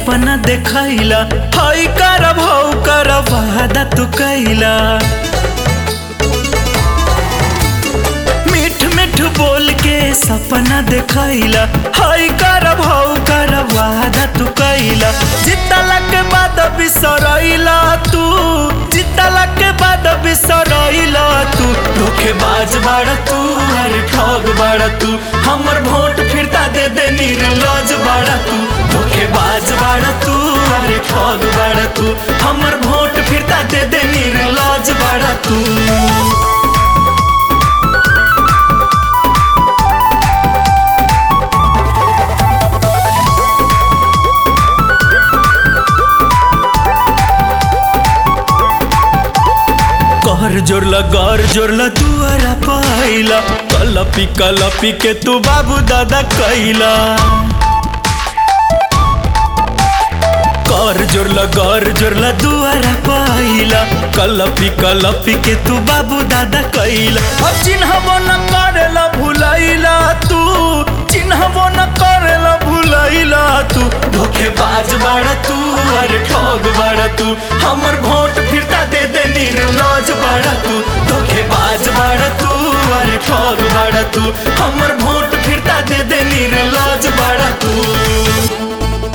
सपना देखैला हई कर भौ कर वादा तू कैला मीठ मीठ बोल के सपना देखैला हई कर भौ कर वादा तू कैला जितला के बाद बिसरैला तू जितला के बाद बिसरैला तू धोखेबाज बाड़ा तू अरे ठग बाड़ा तू हमर वोट फिरता दे दे निर्लज बाड़ा तू धोखेबाज बाड़ा तू अरे ठग बाड़ा तू हमर वोट फिरता दे दे निर्लज बाड़ा तू कर जोरला कर जोरला दुआरा पाइला कलपी कलपी के तू बाबू दादा कैला कर जोरला कर जोरला दुआरा पाइला कलपी कलपी के तू बाबू दादा कैला अब चिन्हबो न करेला भुलैला तू चिन्हबो न करेला भुलैला तू धोखेबाज बाड़ा तू अरे ठग बाड़ा तू हमर वोट फिरता दे दे निर्लज बाड़ा तू धोखेबाज बाड़ा तू अरे ठग बाड़ा तू हमर वोट फिरता दे दे निर्लज बाड़ा तू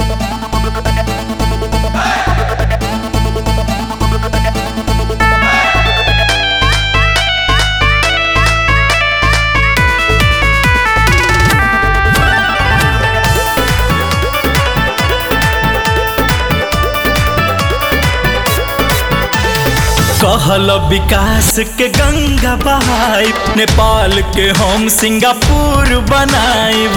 कहल विकास के गंगा बहाई नेपाल के हम सिंगापुर बनाइब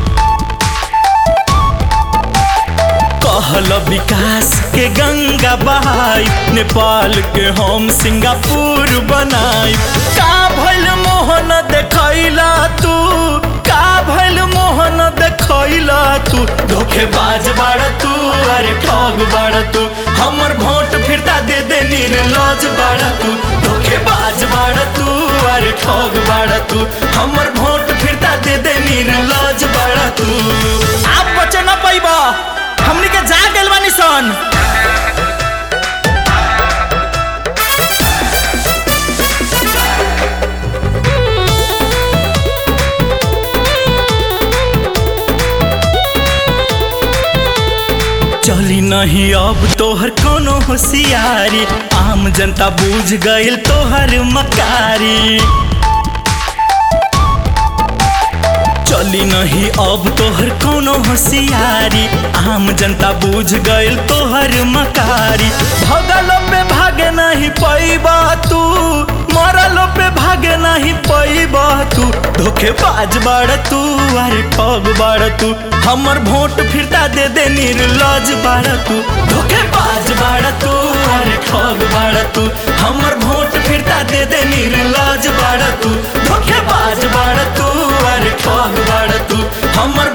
कहल विकास के गंगा बहाई नेपाल के हम सिंगापुर बनाइब का भइल मोहन देखैला तू का भइल मोहन देखैला तू धोखेबाज बाड़ा तू अरे ठग बाड़ा तू हमर वोट फिरता दे दे निर्लज बाड़ा तू धोखेबाज बाड़ा तू अरे ठग बाड़ा तू हमर वोट फिरता दे दे निर्लज बाड़ा तू आप बचे न पैबा हमनी के जा गेल बानी सन चली नहीं अब तोहर कोनो होशियारी आम जनता बूझ गइल तोहर मकारी चली नहीं अब तोहर कोनो होशियारी आम जनता बूझ गइल तोहर मकारी भगलो पे भागे नहीं पैबा तू मरलो पे भागे नहीं पैबा तू धोखेबाज बाड़ तू अरे ठग बाड़ तू हमर वोट फिरता दे दे निर्लज बाड़ तू धोखेबाज बाड़ तू अरे ठग बाड़ तू हमर वोट फिरता दे दे निर्लज बाड़ तू धोखेबाज बाड़ तू अरे ठग बाड़ तू हमर